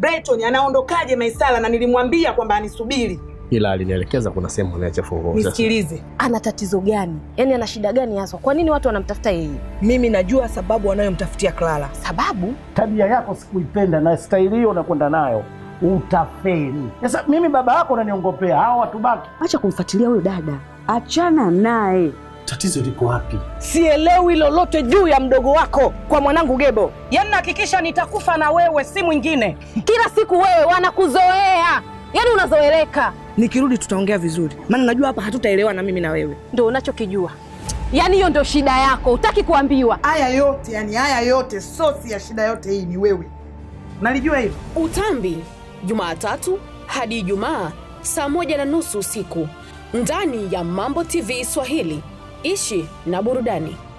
Brighton anaondokaje Maisara na nilimwambia kwamba anisubiri. ila alinielekeza kuna sehemu anaacha funguo. Sasa Nisikilize. Ana tatizo gani? Yaani ana shida gani haswa? Kwa nini watu wanamtafuta yeye? Mimi najua sababu wanayomtafutia Clara. Sababu tabia yako sikuipenda na staili hiyo unakwenda nayo utafeli. Sasa mimi baba yako unaniongopea, hao watu baki. Acha kumfuatilia huyo dada, achana naye. Tatizo liko wapi? Sielewi lolote juu ya mdogo wako kwa mwanangu Gebo. Yaani nahakikisha nitakufa na wewe, si mwingine. kila siku wewe wanakuzoea, yaani unazoeleka, Nikirudi tutaongea vizuri, maana najua hapa hatutaelewana mimi na wewe. ndio unachokijua. Yaani hiyo ndio shida yako, utaki kuambiwa. Haya yote yani, haya yote, sosi ya shida yote hii ni wewe. Nalijua hivyo. Utambi, Jumatatu hadi Ijumaa saa moja na nusu usiku ndani ya Mambo TV Swahili. Ishi na burudani.